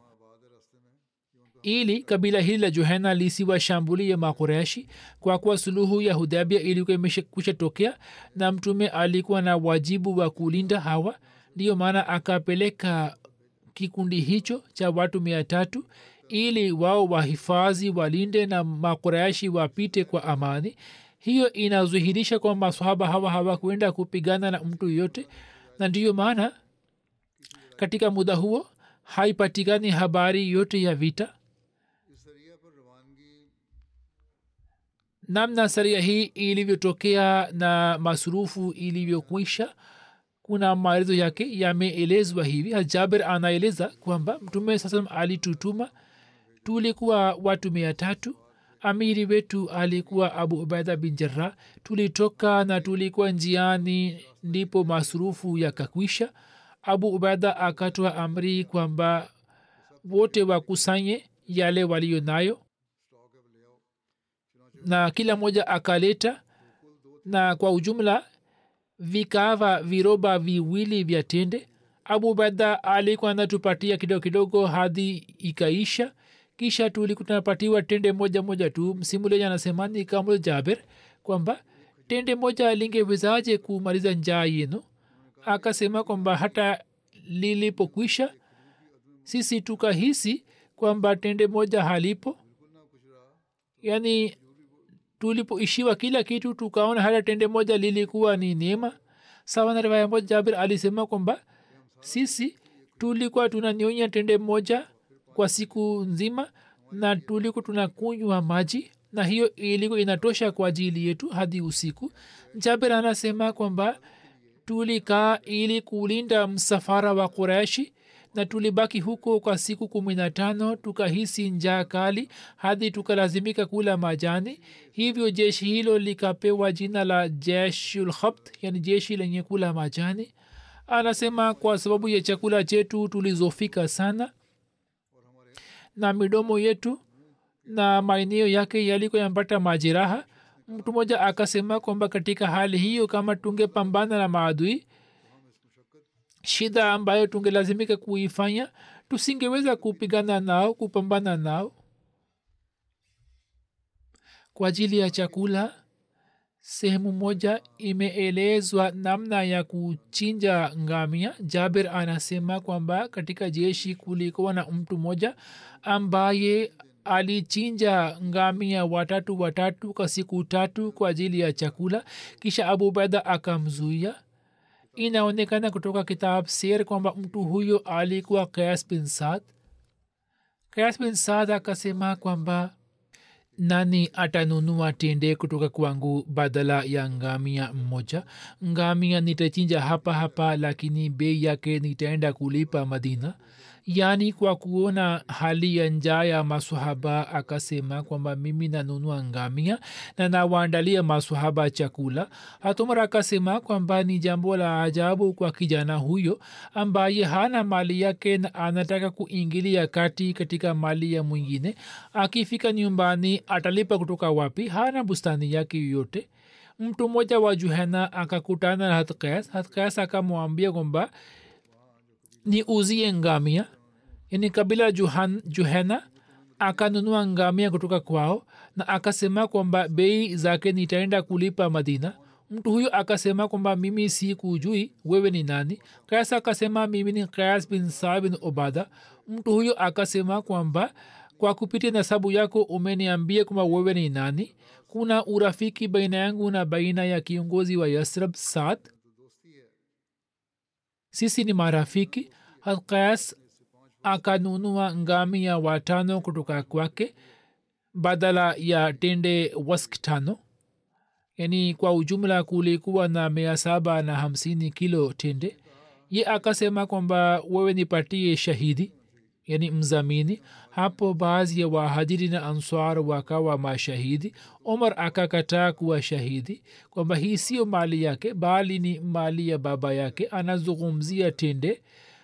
[SPEAKER 2] ili kabila hili la johena lisiwashambulie makureshi kwa kuwa suluhu ya hudabia ilikuwa imekwisha tokea na mtume alikuwa na wajibu wa kulinda hawa ndiyo maana akapeleka kikundi hicho cha watu mia tatu ili wao wahifadhi walinde na makureshi wapite kwa amani hiyo inadhihirisha kwamba masahaba hawa hawakwenda kupigana na mtu yoyote na ndiyo maana katika muda huo haipatikani habari yote ya vita namna saria hii ilivyotokea na masurufu ilivyokwisha kuna maelezo yake yameelezwa hivi jaber anaeleza kwamba mtume saa salam alitutuma tulikuwa watu mia tatu amiri wetu alikuwa abu ubaida bin jarah tulitoka na tulikuwa njiani ndipo masurufu yakakwisha abu ubaida akatoa amri kwamba wote wakusanye yale waliyo nayo na kila mmoja akaleta na kwa ujumla vikava viroba viwili vya tende abu ubaida alikuwa anatupatia kidogo kidogo hadi ikaisha kisha tulikuwa tunapatiwa tende moja moja tu msimuleja anasemani kamul jaber kwamba tende moja lingewezaje kumaliza njaa yenu akasema kwamba hata lilipokwisha sisi tukahisi kwamba tende moja halipo yaani tulipoishiwa kila kitu tukaona hata tende moja lilikuwa ni neema sawa na riwaya moja jabir alisema kwamba sisi tulikuwa tunanyonya tende moja kwa siku nzima na tulikuwa tunakunywa maji na hiyo ilikuwa inatosha kwa ajili yetu hadi usiku jaber anasema kwamba tulikaa ili kulinda msafara wa kureshi na tulibaki huko kwa siku kumi na tano tukahisi njaa kali hadi tukalazimika kula majani hivyo jeshi hilo likapewa jina la jeshulkhabt yani jeshi lenye kula majani anasema kwa sababu ya chakula chetu tulizofika sana na midomo yetu na maeneo yake yalikuwa yampata majeraha mtu mmoja akasema kwamba katika hali hiyo kama tungepambana na maadui shida ambayo tungelazimika kuifanya tusingeweza kupigana nao kupambana nao kwa ajili ya chakula sehemu moja imeelezwa namna ya kuchinja ngamia jaber anasema kwamba katika jeshi kulikuwa na mtu mmoja ambaye alichinja ngamia watatu watatu kwa siku tatu kwa ajili ya chakula kisha abu beda akamzuia inaonekana kutoka kitab ser kwamba mtu huyo alikuwa kayas bin sad kayas bin sad akasema kwamba nani atanunua tende kutoka kwangu badala ya ngamia mmoja ngamia nitachinja hapa hapa lakini bei yake nitaenda kulipa madina yaani kwa kuona hali ya njaa ya masahaba akasema kwamba mimi nanunua ngamia na nawaandalia masahaba chakula hatumar akasema kwamba ni jambo la ajabu kwa kijana huyo ambaye hana mali yake na anataka kuingilia kati katika mali ya mwingine akifika nyumbani atalipa kutoka wapi hana bustani yake yoyote mtu mmoja wa juhena akakutana na hatkas hatkas akamwambia kwamba ni uzie ngamia yani kabila juhan, juhena akanunua ngamia kutoka kwao na akasema kwamba bei zake nitaenda kulipa madina mtu huyo akasema kwamba mimi si kujui wewe ni nani kayas akasema mimi ni kayas bin saa bin obada mtu huyo akasema kwamba kwa kupitia nasabu yako umeniambia kwamba wewe ni nani kuna urafiki baina yangu na baina ya kiongozi wa yasrab saad sisi ni marafiki hakayas akanunua ngamia watano kutoka kwake badala ya tende wask tano yani kwa ujumla kulikuwa na mia saba na hamsini kilo tende ye akasema kwamba wewe nipatie shahidi yani mzamini hapo baadhi ya wahajiri na answar wakawa mashahidi omar akakataa kuwa shahidi kwamba hii sio mali yake bali ni mali ya baba yake anazungumzia tende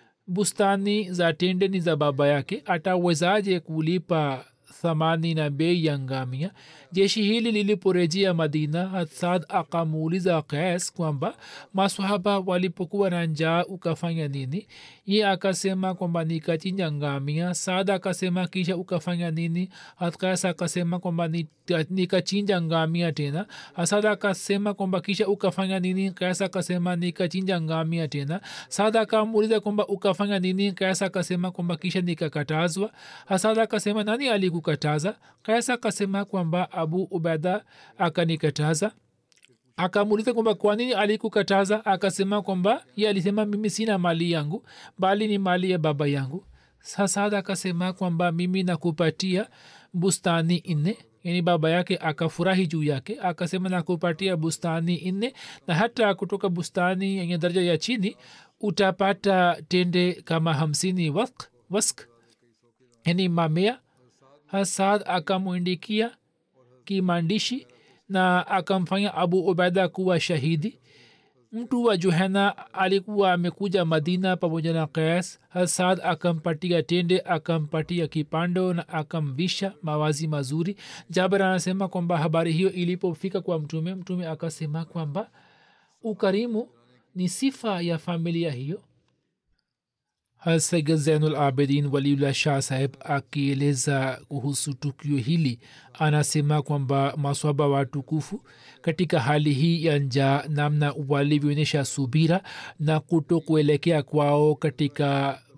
[SPEAKER 2] bustani za tende ni za baba yake atawezaje kulipa thamani na bei ya ngamia jeshi hili liliporejea madina hatsad akamuuliza kais kwamba maswahaba walipokuwa na njaa ukafanya nini ye akasema kwamba nikachinja ngamia saad akasema kisha ukafanya nini hatkais akasema kwamba nikachinja ngamia tena hasad akasema kwamba kisha ukafanya nini kais akasema nikachinja ngamia tena saad akamuuliza kwamba ukafanya nini kais akasema kwamba kisha nikakatazwa hasad akasema nani alikukataza kais akasema kwamba abu ubeda akanikataza akamuuliza kwamba kwa nini alikukataza akasema kwamba ye alisema mimi sina mali yangu bali ni mali ya baba yangu sasad akasema kwamba mimi nakupatia bustani nne yani baba yake akafurahi juu yake akasema nakupatia bustani nne na hata kutoka bustani yenye daraja ya chini utapata tende kama hamsini wask, wask yani mamea hasad akamwindikia kimaandishi na akamfanya abu ubaida kuwa shahidi mtu wa juhena alikuwa amekuja madina pamoja na kayas hasad akampatia tende akampatia kipando na akamvisha mawazi mazuri jaber anasema kwamba habari hiyo ilipofika kwa mtume mtume akasema kwamba ukarimu ni sifa ya familia hiyo hasaiga zainul abidin waliullah shah saheb akieleza kuhusu tukio hili anasema kwamba maswaba watukufu katika hali hii ya njaa namna walivyoonyesha subira na kuto kuelekea kwao katika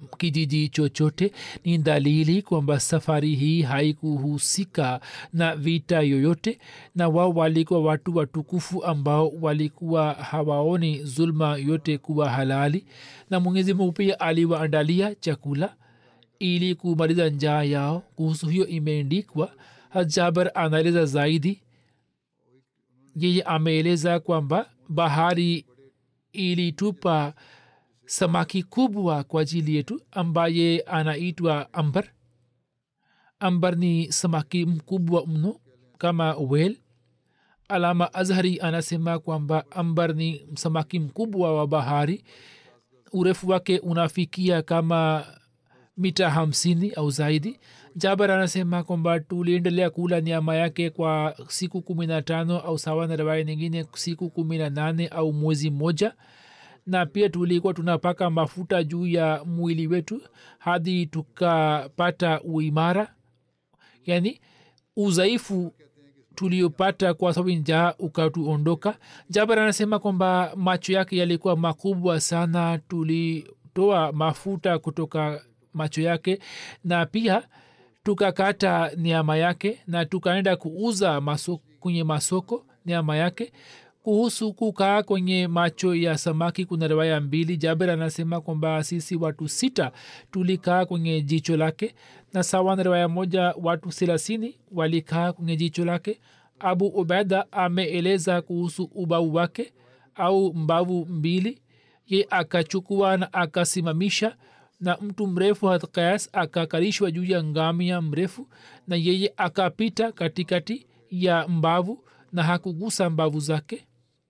[SPEAKER 2] kijiji chochote ni dalili kwamba safari hii haikuhusika na vita yoyote na wao walikuwa watu watukufu ambao walikuwa hawaoni zulma yote kuwa halali na mwenyezi mungu pia aliwaandalia chakula ili kumaliza njaa yao kuhusu hiyo imeendikwa jabar anaeleza zaidi yeye ameeleza kwamba bahari ilitupa samaki kubwa kwa ajili yetu ambaye anaitwa ambar ambar ni samaki mkubwa mno kama wel alama azhari anasema kwamba ambar ni samaki mkubwa wa bahari urefu wake unafikia kama mita hamsini au zaidi jabar anasema kwamba tuliendelea kula nyama yake kwa siku kumi na tano au sawa na rawaya nyingine siku kumi na nane au mwezi mmoja na pia tulikuwa tunapaka mafuta juu ya mwili wetu hadi tukapata uimara yani udhaifu tuliopata kwa sababu njaa ukatuondoka jabar anasema kwamba macho yake yalikuwa makubwa sana tulitoa mafuta kutoka macho yake na pia tukakata nyama yake na tukaenda kuuza masoko, kwenye masoko nyama yake kuhusu kukaa kwenye macho ya samaki kuna riwaya mbili jaber anasema kwamba sisi watu sita tulikaa kwenye jicho lake na sawa na riwaya moja watu thelathini walikaa kwenye jicho lake abu ubeda ameeleza kuhusu ubau wake au mbavu mbili ye akachukua na akasimamisha na mtu mrefu hatkayas akakalishwa juu ya ngamia mrefu na yeye akapita katikati ya mbavu na hakugusa mbavu zake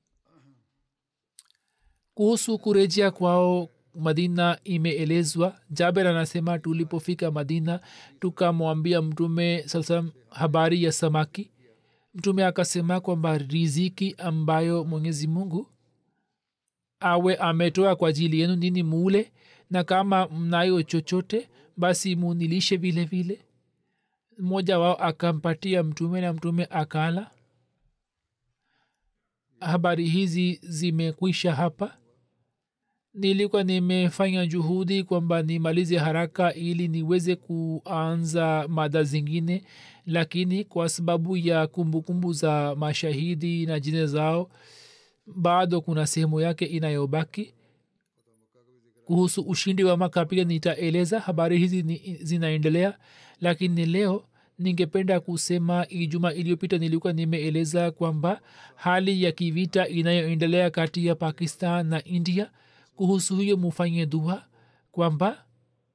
[SPEAKER 2] kuhusu kurejea kwao madina imeelezwa jaber anasema tulipofika madina tukamwambia mtume saa habari ya samaki mtume akasema kwamba riziki ambayo mwenyezi mungu awe ametoa kwa ajili yenu nini muule na kama mnayo chochote basi munilishe vile vile mmoja wao akampatia mtume na mtume akala habari hizi zimekwisha hapa nilikuwa nimefanya juhudi kwamba nimalize haraka ili niweze kuanza mada zingine lakini kwa sababu ya kumbukumbu kumbu za mashahidi na jina zao bado kuna sehemu yake inayobaki kuhusu ushindi wa maka pia nitaeleza habari hizi ni, zinaendelea lakini leo ningependa kusema ijuma iliyopita nilikuwa nimeeleza kwamba hali ya kivita inayoendelea kati ya pakistan na india kuhusu hiyo mufanye dua kwamba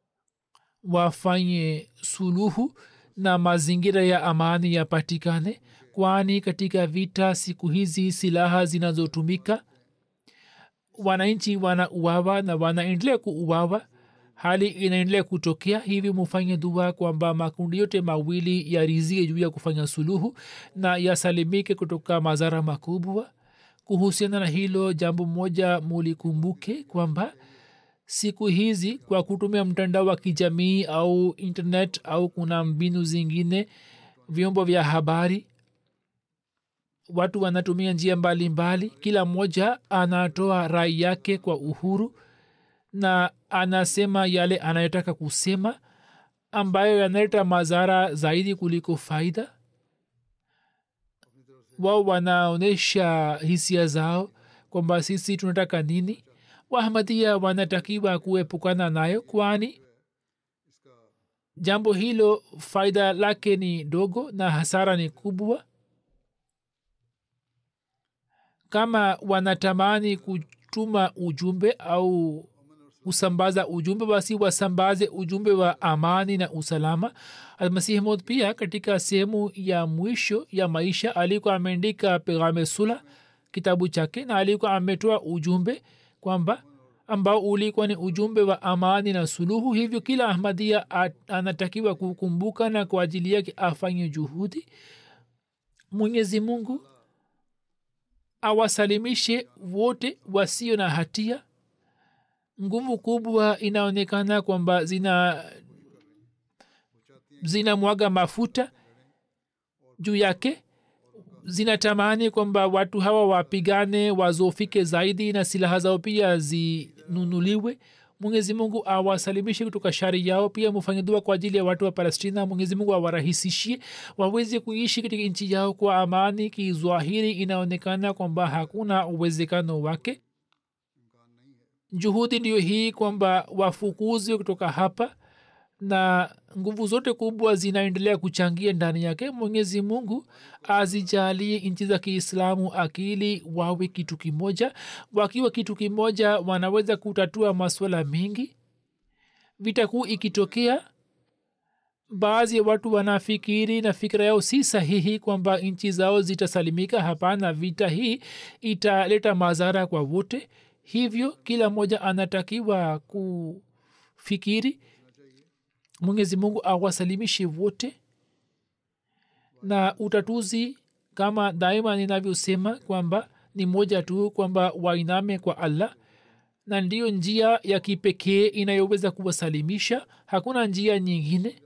[SPEAKER 2] wafanye suluhu na mazingira ya amani yapatikane kwani katika vita siku hizi silaha zinazotumika wananchi wanauawa na wanaendelea kuuawa hali inaendelea kutokea hivi mufanye dua kwamba makundi yote mawili yarizie juu ya kufanya suluhu na yasalimike kutoka madhara makubwa kuhusiana na hilo jambo moja mulikumbuke kwamba siku hizi kwa kutumia mtandao wa kijamii au internet au kuna mbinu zingine vyombo vya habari watu wanatumia njia mbalimbali mbali. kila mmoja anatoa rai yake kwa uhuru na anasema yale anayotaka kusema ambayo yanaleta madhara zaidi kuliko faida wao wanaonyesha hisia zao kwamba sisi tunataka nini wahamadia wanatakiwa kuepukana nayo kwani jambo hilo faida lake ni dogo na hasara ni kubwa kama wanatamani kutuma ujumbe au kusambaza ujumbe basi wasambaze ujumbe wa amani na usalama almasihi mod pia katika sehemu ya mwisho ya maisha alikuwa ameandika pegame sula kitabu chake na alikuwa ametoa ujumbe kwamba ambao ulikuwa ni ujumbe wa amani na suluhu hivyo kila ahmadia anatakiwa kukumbuka na kwa ajili yake afanye juhudi mwenyezi mungu awasalimishe wote wasio na hatia nguvu kubwa inaonekana kwamba zina zinamwaga mafuta juu yake zinatamani kwamba watu hawa wapigane wazofike zaidi na silaha zao pia zinunuliwe mwenyezi mungu awasalimishe kutoka shari yao pia mufanye dua kwa ajili ya watu wa palestina mwenyezi mungu awarahisishie waweze kuishi katika nchi yao kwa amani kizwahiri inaonekana kwamba hakuna uwezekano wake juhudi ndiyo hii kwamba wafukuzwe kutoka hapa na nguvu zote kubwa zinaendelea kuchangia ndani yake mwenyezi mungu azijalie nchi za kiislamu akili wawe kitu kimoja wakiwa kitu kimoja wanaweza kutatua maswala mengi vita kuu ikitokea baadhi ya watu wanafikiri na fikira yao si sahihi kwamba nchi zao zitasalimika hapana vita hii italeta madhara kwa wote hivyo kila mmoja anatakiwa kufikiri mwenyezi mungu awasalimishe wote na utatuzi kama daima ninavyosema kwamba ni moja tu kwamba wainame kwa allah na ndiyo njia ya kipekee inayoweza kuwasalimisha hakuna njia nyingine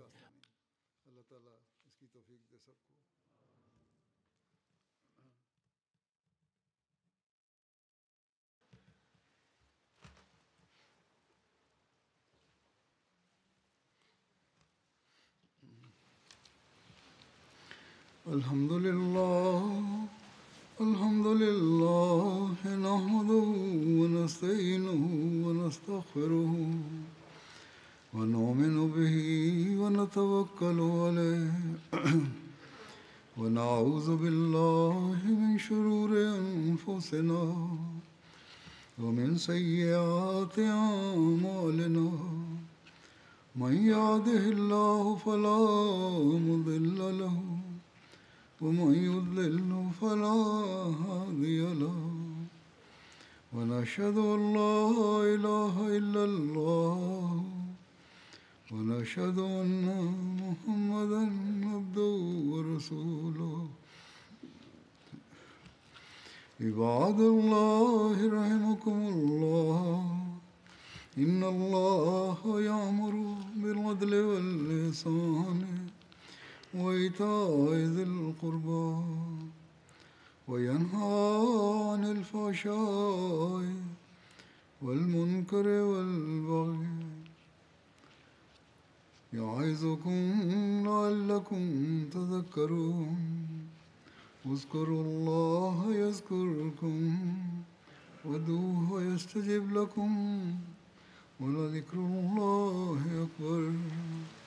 [SPEAKER 1] الحمد لله الحمد لله نحمده ونستعينه ونستغفره ونؤمن به ونتوكل عليه ونعوذ بالله من شرور انفسنا ومن سيئات اعمالنا من يهده الله فلا مضل له ومن يضلل فلا هادي له ونشهد ان لا اله الا الله ونشهد ان محمدا عبده ورسوله عباد الله رحمكم الله ان الله يامر بالعدل واللسان وإيتاء ذي القربى وينهى عن الفحشاء والمنكر والبغي يعظكم لعلكم تذكرون اذكروا الله يذكركم ودوه يستجب لكم ولذكر الله أكبر